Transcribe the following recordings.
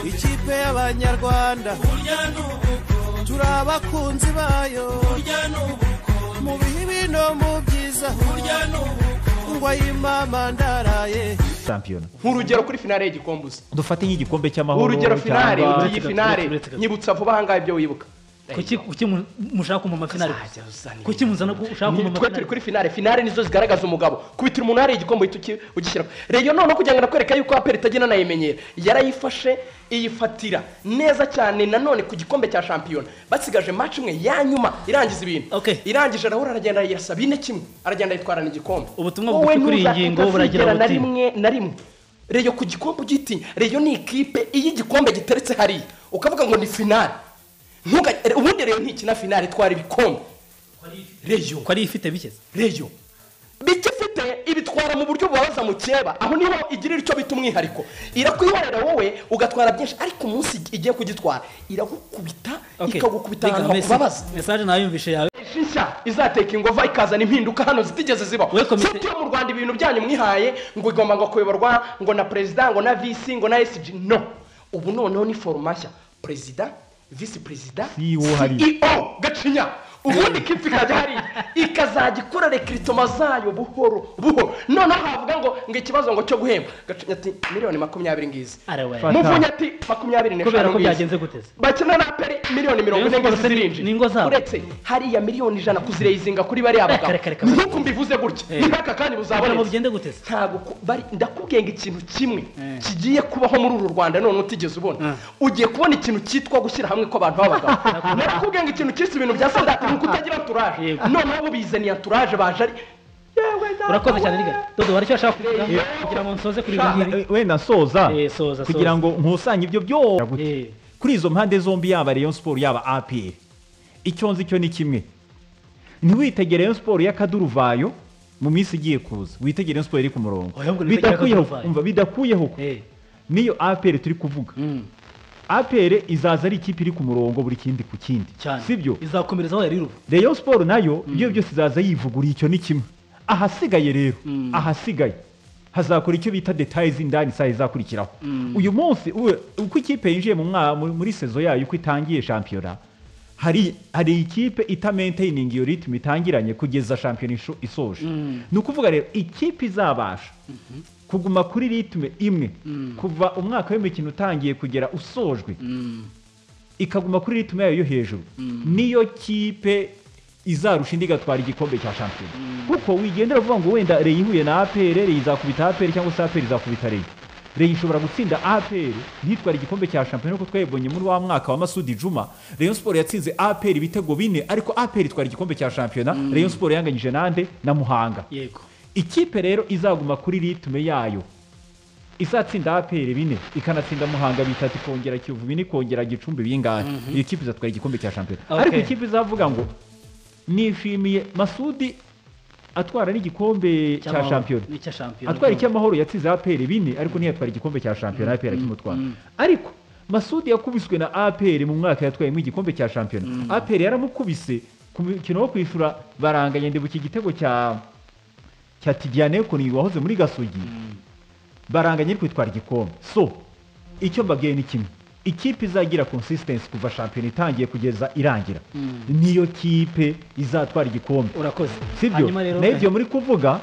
ikipe y'abanyarwanda turi abakunzi bayo mu bihe bino mu byiza ngo ayimama ndaraye shampiyona nk'urugero kuri finale y'igikombe uzi dufate nk'igikombe cy'amahoro urugero finale cyangwa- ugiye finale uretse gato. nyibutsa vuba ahangaha ibyo wibuka kuki kuki mu- mushaka kumva amafinari Uzajya uzana kuki muzana ko ushaka kumva Ni- twe turi amafinari kuri finale finale nizo zigaragaza umugabo kubitira umuntu hariya igikombe uhita uki- ugishyira rero noneho kugira ngo nakwereka yuko aperi itagenda nayimenyera yarayifashe iyifatira neza cyane nanone ku gikombe cya shampiyona basigaje match imwe ya nyuma irangiza ibintu Okay. irangije Raul aragenda yirasa bine kimwe aragenda yitwarana igikombe Ubutumwa Wowe bugufi kuri iyi ntuzakunda ngingo buragira kwigera na buti. rimwe na rimwe reyo ku gikombe ugitinya reyo ni ikipe iyo igikombe giteretse hariya ukavuga ngo ni finale Ntuga- ubundi reyo ntikina finale itwara ibikombe reyo ko ari ifite bike reyo bikifite ibitwara mu buryo bubabaza mu cyeba aho niho igirira icyo bita umwihariko irakwihorera wowe ugatwara byinshi ariko umunsi igiye kugitwara iragukubita ikagukubita ahantu hakubabaza mesaje nayumvishe yawe shisha izateka ingova ikazana impinduka hano zitigeze ziba We komite- yo mu rwanda ibintu byanyu mwihaye ngo igomba ngo kuyoborwa ngo na perezida ngo na visi ngo na esiji no ubu noneho ni foroma nshya perezida visi perezida CEO hariya. ceo gacinya ubundi ikipe ikajya hariya ikazajya ikora rekiritoma zayo buhoro buhoro noneho havuga ngo ngo ikibazo ngo cyo guhemba gacinya ati miliyoni makumyabiri ngizi arewe Fata. muvunyi ati makumyabiri n'eshanu kubera ko ngizi." byagenze guteze bakina na peri miliyoni mirongo Rayon ine ngo Sports ni- zirinjira ni ingo zabo. uretse hariya miliyoni ijana kuzireyizinga kuri bariya bagabo reka, reka. nk'uko mbivuze gutya Eh. nk'aka kandi abona mu buzabonetse bigende guteze ntabwo ku- bari ndakubwiye ngo ikintu kimwe kigiye kubaho muri uru rwanda none utigeze ubona ugiye kubona ikintu cyitwa gushyira hamwe kw'abantu b'abagabo ndakubwiye ngo ikintu cyitwa ibintu bya sadati ni ukutagira turaje Yego. noneho bo bizaniye turaje baje ari yewe urakoze cyane nawe. riga dodo waricyo washaka kuvuga Eh, kugira ngo nsoze kuri ibi Sha- ngibi we nasoza Eh, soza, kugira soza. ngo nkusanye ibyo byose Eh. kuri izo mpande zombi yaba Rayon Sport yaba APR icyo nzi cyo ni kimwe ntiwitegere Rayon Sport y'akaduruvayo mu minsi igiye kuza witegere Rayon Sport iri ku murongo Oya, ngo nitegere bidakuyeho akaduruvayo. umva bidakuyeho Eh, niyo APR turi kuvuga mm, APR izaza ari ikipe iri ku murongo buri kindi ku kindi cyane sibyo izakomereza aho yari iri ubu Rayon Sport nayo iyo byose izaza yivuguriye icyo ni kimwe ahasigaye rero ahasigaye hazakora icyo bita detaye z'indani isaha izakurikiraho uyu munsi uwe- uko ikipe yinjiye mu mwa- mu- muri sezo yayo uko itangiye shampiyona hari hari ikipe itamenteyininga iyo ritme itangiranye kugeza shampiyona isho- isoje ni ukuvuga rero ikipe izabasha kuguma kuri ritme imwe kuva umwaka w'imikino utangiye kugera usojwe ikaguma kuri ritme yayo yo hejuru niyo kipe izarusha indi igatwara igikombe cya shampiyona kuko wigendera uvuga ngo wenda reyi ihuye na apr reyi izakubita apr cyangwa se apr izakubita reyi reyi ishobora gutsinda apr ntitware igikombe cya shampiyona kuko twayibonye muri wa mwaka wa masudi juma reyo siporo yatsinze apr ibitego bine ariko apr itwara igikombe cya shampiyona reyo siporo yanganyije nande na muhanga yego ikipe rero izaguma kuri ritme yayo izatsinda apr bine ikanatsinda muhanga bitatu ikongera kiyovu bine ikongera gicumbi bingahe iyi kipe izatwara igikombe cya shampiyona Okay. ariko ikipe izavuga ngo nishimiye masudi atwara n'igikombe cya Cy'amahoro. shampiyona Ni icya shampiyona atwara icy'amahoro yatsinze apr bine ariko ntiyatwara igikombe cya shampiyona apr akimutwara ariko masudi yakubiswe na apr mu mwaka yatwayemo igikombe cya shampiyona apr yaramukubise ku mukino wo kwishyura baranganya ndibuka igitego cya cya tidiyane kuni wahoze muri gasogi baranganya ariko itwara igikombe so icyo mbabwiye ni kimwe ikipe izagira consistency kuva shampiyona itangiye kugeza irangira niyo kipe izatwara igikombe urakoze sibyo nayo ibyo muri kuvuga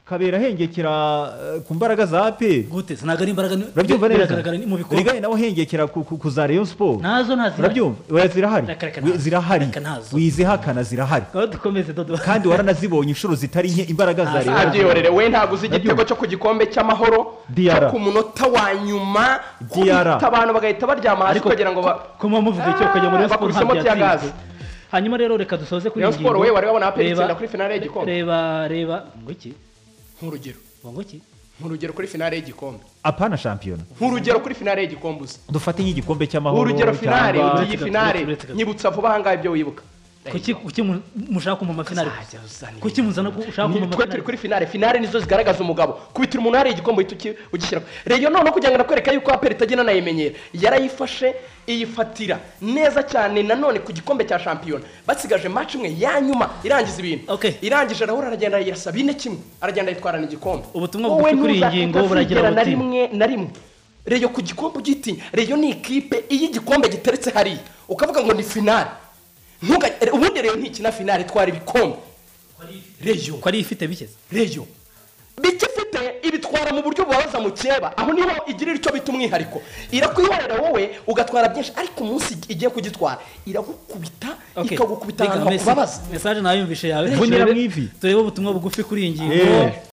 kabera ahengekera eh, ku mbaraga za apr gute ntabwo ari imbaraga ni- urabyumva neza biragaragara ni mu bikorwa rigari nawe ahengekera ku- ku- ku za rayon sport nazo ntazi urabyumva oya zirahari Reka, reka, ntazo. zirahari Reka, ntazo. wizihakana zirahari aho dukomeze dodo kandi waranazibonye inshuro zitari nke imbaraga za Ah, rayon Sport. ntabyihorere we ntabwo uzi igitego Nabyumva. cyo ku gikombe cy'amahoro Diarra. cyo ku munota wa nyuma Diarra. kubita abantu bagahita baryama hasi kugira ngo ba kuma muvuga icyo ukajya muri Ah, siporo bakubisemo ntabwo tiyagaze. yatsinzwe hanyuma rero reka dusoze kuri Rayon iyi ngingo Sport we wari wabona APR Reba- itsinda kuri finale y'igikombe. reba reba ngo iki nk'urugero ngo iki nk'urugero kuri finale y'igikombe apana shampiyona nk'urugero kuri finale y'igikombe uzi dufate nk'igikombe cy'amahoro urugero finale cyangwa- ugiye Uretse finale gato, uretse gato. nyibutsa vuba ahangaha ibyo wibuka kuki kuki mu- mushaka kumva amafinari Uzajya uzana ibintu. kuki muzana ko ushaka kumva Ni- twe turi amafinari kuri finale finale nizo zigaragaza umugabo kubitira umuntu hariya igikombe uhita uki- ugishyira reyo noneho kugira ngo nakwereka yuko aperi itagenda nayimenyera yarayifashe iyifatira neza cyane nanone ku gikombe cya shampiyona basigaje match imwe ya nyuma irangiza ibintu Okay. irangije Raul aragenda yirasa bine kimwe aragenda yitwarana igikombe Ubutumwa Wowe bugufi kuri iyi ntuzakunda ngingo buragira kwigera na buti. rimwe na rimwe reyo ku gikombe ugitinya reyo ni ikipe iyo igikombe giteretse hariya ukavuga ngo ni finale Ntuga- ubundi reyo ntikina finale itwara ibikombe reyo ko ariyo ifite bigeze reyo bikifite ibitwara mu buryo bubabaza mu cyeba aho niho igirira icyo bita umwihariko irakwihorera wowe ugatwara byinshi ariko umunsi igiye kugitwara iragukubita Okay. ikagukubita Reka ahantu mesi- hakubabaza mesaje nawe yumvishe yawe Vunyira Turebe- mu ivi. turebe ubutumwa bugufi kuri iyi ngingo Eh.